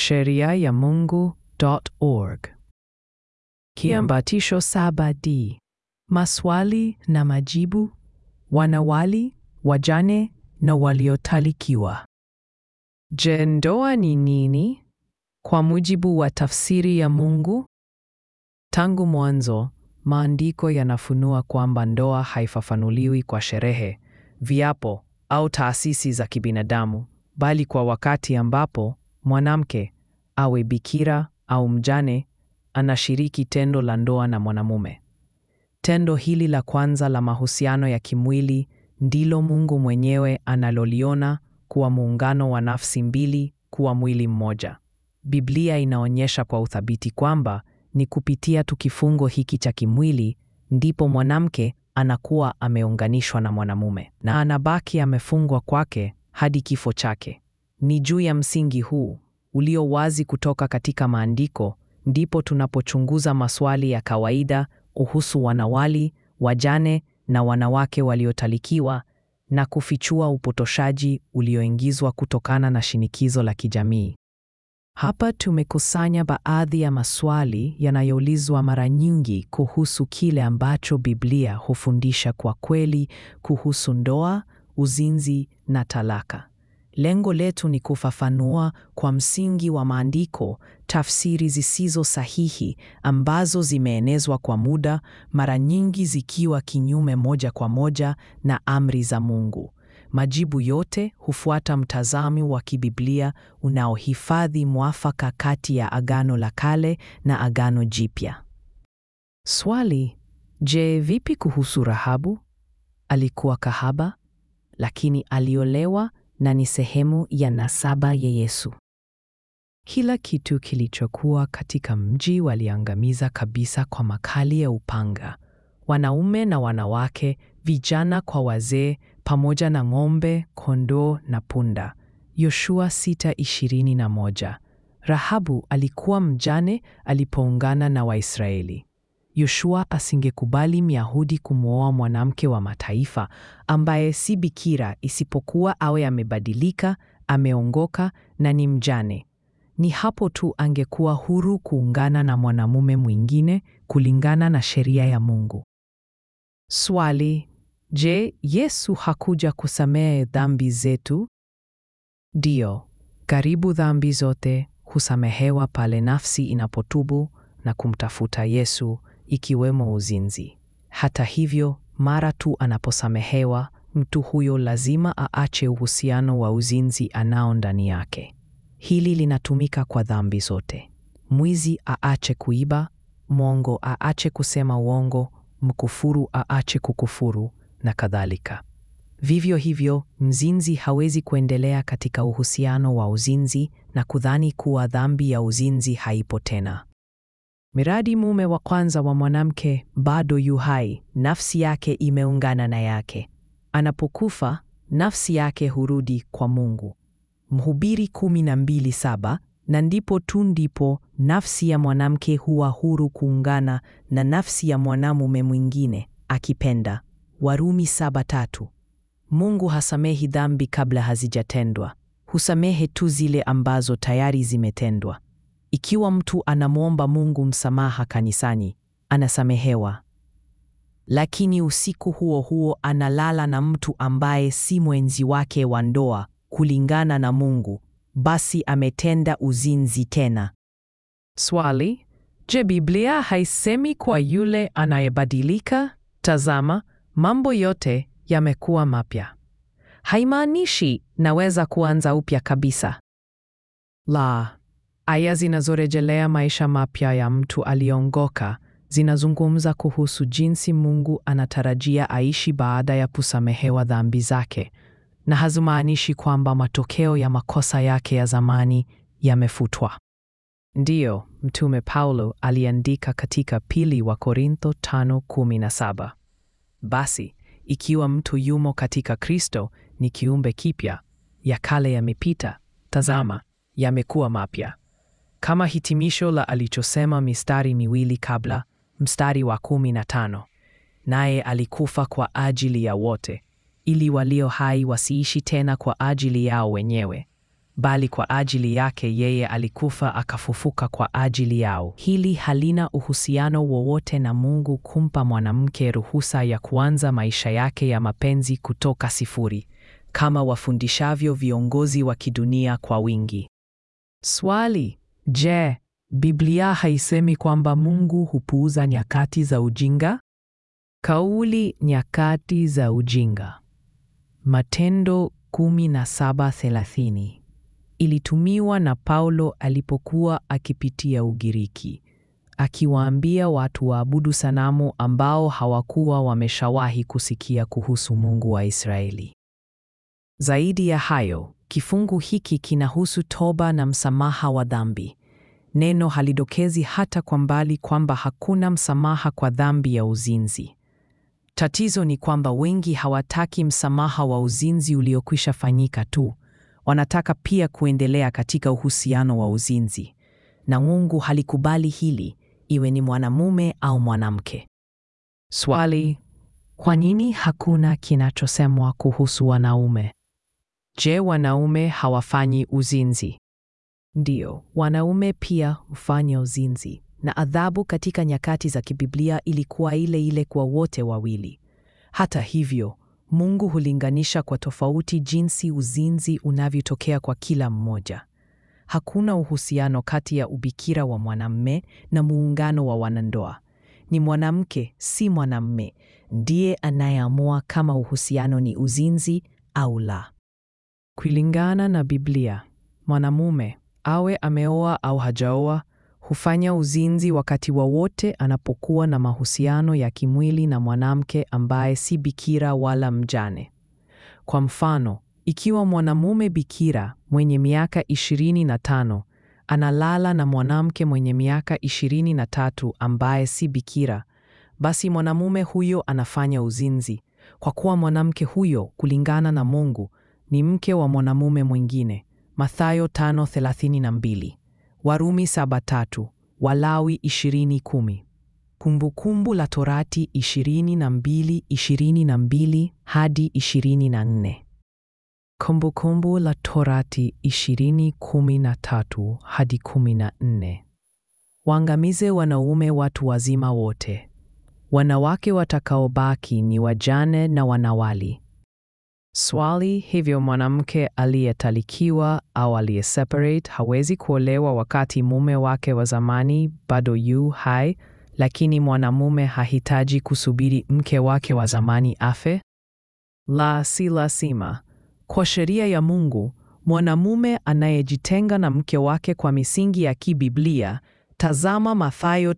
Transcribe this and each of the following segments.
sheria ya Mungu.org. Kiambatisho 7D: maswali na majibu, wanawali, wajane na waliotalikiwa. Je, ndoa ni nini? Kwa mujibu wa tafsiri ya Mungu, tangu mwanzo maandiko yanafunua kwamba ndoa haifafanuliwi kwa sherehe, viapo au taasisi za kibinadamu, bali kwa wakati ambapo mwanamke awe bikira au mjane anashiriki tendo la ndoa na mwanamume. Tendo hili la kwanza la mahusiano ya kimwili ndilo Mungu mwenyewe analoliona kuwa muungano wa nafsi mbili kuwa mwili mmoja. Biblia inaonyesha kwa uthabiti kwamba ni kupitia tu kifungo hiki cha kimwili ndipo mwanamke anakuwa ameunganishwa na mwanamume na anabaki amefungwa kwake hadi kifo chake. Ni juu ya msingi huu ulio wazi kutoka katika maandiko ndipo tunapochunguza maswali ya kawaida kuhusu wanawali, wajane na wanawake waliotalikiwa na kufichua upotoshaji ulioingizwa kutokana na shinikizo la kijamii. Hapa tumekusanya baadhi ya maswali yanayoulizwa mara nyingi kuhusu kile ambacho Biblia hufundisha kwa kweli kuhusu ndoa, uzinzi na talaka. Lengo letu ni kufafanua kwa msingi wa maandiko tafsiri zisizo sahihi ambazo zimeenezwa kwa muda, mara nyingi zikiwa kinyume moja kwa moja na amri za Mungu. Majibu yote hufuata mtazamo wa kibiblia unaohifadhi mwafaka kati ya Agano la Kale na Agano Jipya. Swali: Je, vipi kuhusu Rahabu? Alikuwa kahaba, lakini aliolewa na ni sehemu ya nasaba ya Yesu. Kila kitu kilichokuwa katika mji waliangamiza kabisa kwa makali ya upanga, wanaume na wanawake, vijana kwa wazee, pamoja na ng'ombe, kondoo na punda. Yoshua 6:21. Rahabu alikuwa mjane alipoungana na Waisraeli. Yoshua asingekubali Myahudi kumwoa mwanamke wa mataifa ambaye si bikira isipokuwa awe amebadilika, ameongoka na ni mjane. Ni hapo tu angekuwa huru kuungana na mwanamume mwingine kulingana na sheria ya Mungu. Swali: Je, Yesu hakuja kusamehe dhambi zetu? Ndiyo, karibu dhambi zote husamehewa pale nafsi inapotubu na kumtafuta Yesu, ikiwemo uzinzi. Hata hivyo, mara tu anaposamehewa, mtu huyo lazima aache uhusiano wa uzinzi anao ndani yake. Hili linatumika kwa dhambi zote. Mwizi aache kuiba, mwongo aache kusema uongo, mkufuru aache kukufuru na kadhalika. Vivyo hivyo, mzinzi hawezi kuendelea katika uhusiano wa uzinzi na kudhani kuwa dhambi ya uzinzi haipo tena. Miradi mume wa kwanza wa mwanamke bado yu hai, nafsi yake imeungana na yake. Anapokufa, nafsi yake hurudi kwa Mungu. Mhubiri 12:7 na ndipo tu ndipo nafsi ya mwanamke huwa huru kuungana na nafsi ya mwanamume mwingine akipenda. Warumi 7:3. Mungu hasamehi dhambi kabla hazijatendwa, husamehe tu zile ambazo tayari zimetendwa. Ikiwa mtu anamwomba Mungu msamaha kanisani, anasamehewa, lakini usiku huo huo analala na mtu ambaye si mwenzi wake wa ndoa kulingana na Mungu, basi ametenda uzinzi tena. Swali: Je, Biblia haisemi kwa yule anayebadilika, tazama, mambo yote yamekuwa mapya? Haimaanishi naweza kuanza upya kabisa. La, aya zinazorejelea maisha mapya ya mtu aliongoka zinazungumza kuhusu jinsi Mungu anatarajia aishi baada ya kusamehewa dhambi zake, na hazimaanishi kwamba matokeo ya makosa yake ya zamani yamefutwa. Ndiyo, Mtume Paulo aliandika katika pili wa Korintho 5:17, basi ikiwa mtu yumo katika Kristo, ni kiumbe kipya, ya kale yamepita, tazama, yamekuwa mapya. Kama hitimisho la alichosema mistari miwili kabla, mstari wa 15, naye alikufa kwa ajili ya wote, ili walio hai wasiishi tena kwa ajili yao wenyewe, bali kwa ajili yake yeye alikufa akafufuka kwa ajili yao. Hili halina uhusiano wowote na Mungu kumpa mwanamke ruhusa ya kuanza maisha yake ya mapenzi kutoka sifuri, kama wafundishavyo viongozi wa kidunia kwa wingi. Swali: Je, Biblia haisemi kwamba Mungu hupuuza nyakati za ujinga? Kauli nyakati za ujinga. Matendo 17:30 ilitumiwa na Paulo alipokuwa akipitia Ugiriki, akiwaambia watu waabudu sanamu ambao hawakuwa wameshawahi kusikia kuhusu Mungu wa Israeli. Zaidi ya hayo, kifungu hiki kinahusu toba na msamaha wa dhambi. Neno halidokezi hata kwa mbali kwamba hakuna msamaha kwa dhambi ya uzinzi. Tatizo ni kwamba wengi hawataki msamaha wa uzinzi uliokwisha fanyika tu. Wanataka pia kuendelea katika uhusiano wa uzinzi. Na Mungu halikubali hili, iwe ni mwanamume au mwanamke. Swali: kwa nini hakuna kinachosemwa kuhusu wanaume? Je, wanaume hawafanyi uzinzi? Ndiyo, wanaume pia hufanya uzinzi, na adhabu katika nyakati za kibiblia ilikuwa ile ile kwa wote wawili. Hata hivyo, Mungu hulinganisha kwa tofauti jinsi uzinzi unavyotokea kwa kila mmoja. Hakuna uhusiano kati ya ubikira wa mwanamume na muungano wa wanandoa. Ni mwanamke, si mwanamume, ndiye anayeamua kama uhusiano ni uzinzi au la. Kulingana na Biblia, mwanamume awe ameoa au hajaoa hufanya uzinzi wakati wowote anapokuwa na mahusiano ya kimwili na mwanamke ambaye si bikira wala mjane. Kwa mfano, ikiwa mwanamume bikira mwenye miaka 25 analala na mwanamke mwenye miaka 23 ambaye si bikira, basi mwanamume huyo anafanya uzinzi, kwa kuwa mwanamke huyo kulingana na Mungu ni mke wa mwanamume mwingine. Mathayo 5:32, Warumi 7:3, Walawi 20:10, Kumbukumbu la Torati 22:22 hadi 24. Kumbukumbu la Torati 20:13 hadi 14. Waangamize wanaume watu wazima wote. Wanawake watakaobaki ni wajane na wanawali. Swali: hivyo mwanamke aliyetalikiwa au aliyeseparate hawezi kuolewa wakati mume wake wa zamani bado yu hai, lakini mwanamume hahitaji kusubiri mke wake wa zamani afe? La, si lazima. Kwa sheria ya Mungu, mwanamume anayejitenga na mke wake kwa misingi ya kibiblia, tazama Mathayo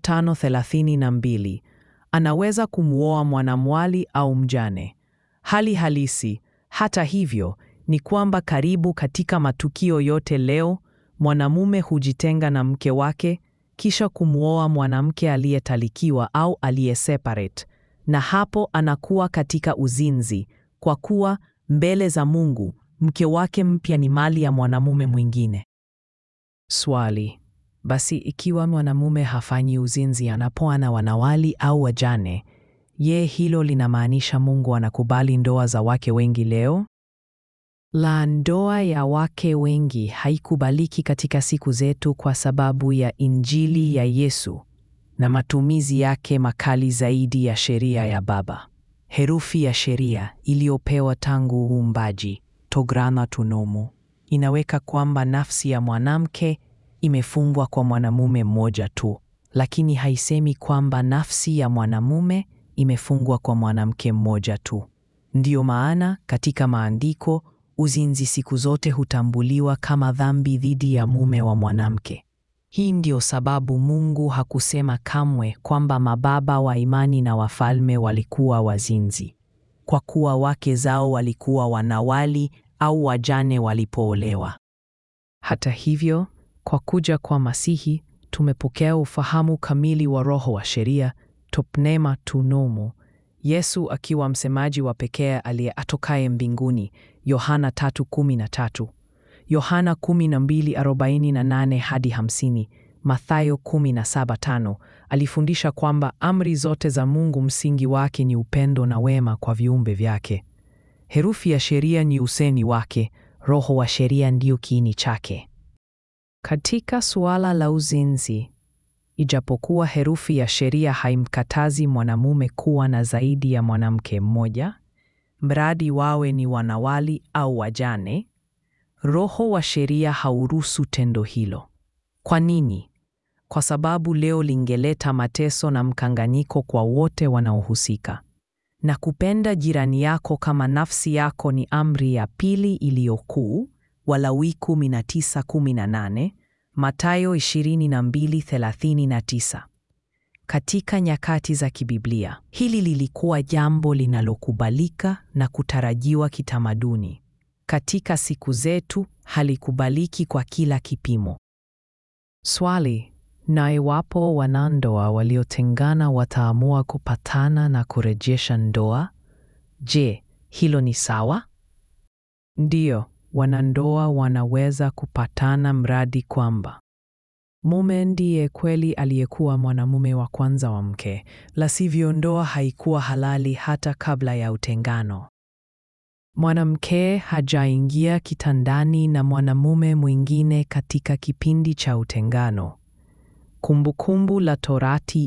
5:32, anaweza kumwoa mwanamwali au mjane. Hali halisi hata hivyo ni kwamba karibu katika matukio yote leo mwanamume hujitenga na mke wake kisha kumwoa mwanamke aliyetalikiwa au aliyeseparate, na hapo anakuwa katika uzinzi, kwa kuwa mbele za Mungu mke wake mpya ni mali ya mwanamume mwingine. Swali: basi ikiwa mwanamume hafanyi uzinzi anapoa na wanawali au wajane, je, hilo linamaanisha Mungu anakubali ndoa za wake wengi leo? La, ndoa ya wake wengi haikubaliki katika siku zetu kwa sababu ya Injili ya Yesu na matumizi yake makali zaidi ya sheria ya Baba. Herufi ya sheria iliyopewa tangu uumbaji, tograna tunomo, inaweka kwamba nafsi ya mwanamke imefungwa kwa mwanamume mmoja tu, lakini haisemi kwamba nafsi ya mwanamume imefungwa kwa mwanamke mmoja tu. Ndiyo maana katika maandiko uzinzi siku zote hutambuliwa kama dhambi dhidi ya mume wa mwanamke. Hii ndiyo sababu Mungu hakusema kamwe kwamba mababa wa imani na wafalme walikuwa wazinzi, kwa kuwa wake zao walikuwa wanawali au wajane walipoolewa. Hata hivyo, kwa kuja kwa Masihi tumepokea ufahamu kamili wa roho wa sheria, topnema tunomo, Yesu akiwa msemaji wa pekee aliye atokaye mbinguni, Yohana 3:13, Yohana 12:48 hadi 50, Mathayo 17:5, alifundisha kwamba amri zote za Mungu msingi wake ni upendo na wema kwa viumbe vyake. Herufi ya sheria ni usemi wake, roho wa sheria ndio kiini chake. Katika suala la uzinzi, ijapokuwa herufi ya sheria haimkatazi mwanamume kuwa na zaidi ya mwanamke mmoja, mradi wawe ni wanawali au wajane, roho wa sheria hauruhusu tendo hilo. Kwa nini? Kwa sababu leo lingeleta mateso na mkanganyiko kwa wote wanaohusika. Na kupenda jirani yako kama nafsi yako ni amri ya pili iliyokuu, Walawi 19:18, Mathayo 22:39. Katika nyakati za kibiblia, hili lilikuwa jambo linalokubalika na kutarajiwa kitamaduni. Katika siku zetu, halikubaliki kwa kila kipimo. Swali: na iwapo wanandoa waliotengana wataamua kupatana na kurejesha ndoa, je, hilo ni sawa? Ndiyo, wanandoa wanaweza kupatana mradi kwamba mume ndiye kweli aliyekuwa mwanamume wa kwanza wa mke, la sivyo ndoa haikuwa halali hata kabla ya utengano. Mwanamke hajaingia kitandani na mwanamume mwingine katika kipindi cha utengano. Kumbukumbu la Torati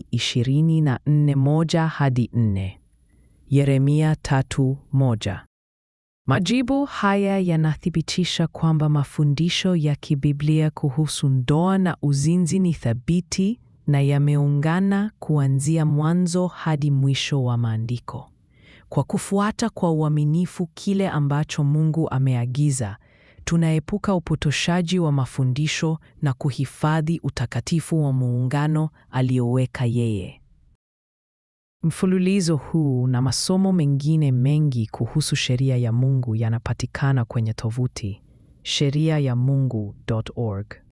24:1 hadi 4. Yeremia 3:1. Majibu haya yanathibitisha kwamba mafundisho ya kibiblia kuhusu ndoa na uzinzi ni thabiti na yameungana kuanzia mwanzo hadi mwisho wa maandiko. Kwa kufuata kwa uaminifu kile ambacho Mungu ameagiza, tunaepuka upotoshaji wa mafundisho na kuhifadhi utakatifu wa muungano alioweka yeye. Mfululizo huu na masomo mengine mengi kuhusu sheria ya Mungu yanapatikana kwenye tovuti sheriayamungu.org.